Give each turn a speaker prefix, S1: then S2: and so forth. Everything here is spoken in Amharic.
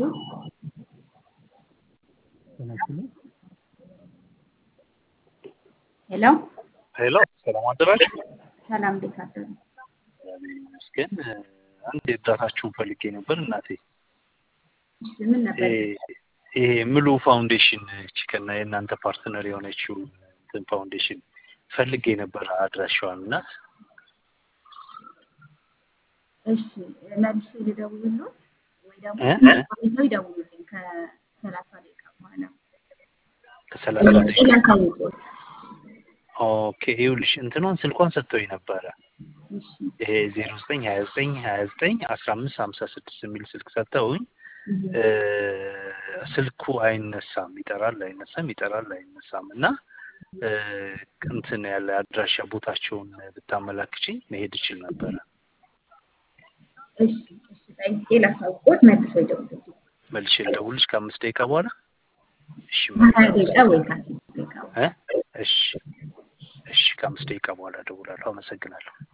S1: ሄሎ
S2: ሄሎ ሰላም አደራችሁ።
S1: ሰላም፣ እንዴት አደሩ?
S2: እግዚአብሔር ይመስገን። አንድ እርዳታችሁን ፈልጌ ነበር እናቴ።
S1: እሺ፣ ምን ነበር?
S2: ይሄ ምሉ ፋውንዴሽን ቺከና የእናንተ ፓርትነር የሆነችው እንትን ፋውንዴሽን ፈልጌ ነበር አድራሻዋን እና
S1: እሺ፣ መልሼ ልደውልልዎት ወይ ደግሞ
S2: እ?
S1: ቆይተው ይደውሉልኝ ከሰላሳ ደቂቃ በኋላ
S2: ከሰላሳ ደቂቃ
S1: ላሳውቅዎት።
S2: ኦኬ ይኸውልሽ እንትኗን ስልኳን ሰጥተውኝ ነበረ
S1: እሺ፣
S2: ይሄ ዜሮ ዘጠኝ ሀያ ዘጠኝ ሀያ ዘጠኝ አስራ አምስት ሀምሳ ስድስት የሚል ስልክ ሰጥተውኝ
S1: እህ፣
S2: እ፣ ስልኩ አይነሳም፣ ይጠራል አይነሳም፣ ይጠራል አይነሳም እና እ፣ እንትን ያለ አድራሻ ቦታቸውን ብታመላክችኝ መሄድ እችል ነበረ።
S1: እሺ፣ እሺ፣ ጠይቄ ላሳውቅዎት፣ መልሰው ይደውሉልኝ።
S2: መልሼ ልደውልሽ ከአምስት ደቂቃ በኋላ እሺ
S1: ከሀያ ደቂቃ ወይ ከአስር ደቂቃ በኋላ
S2: እ? እሺ እሺ ከአምስት ደቂቃ በኋላ እደውላለሁ። አመሰግናለሁ።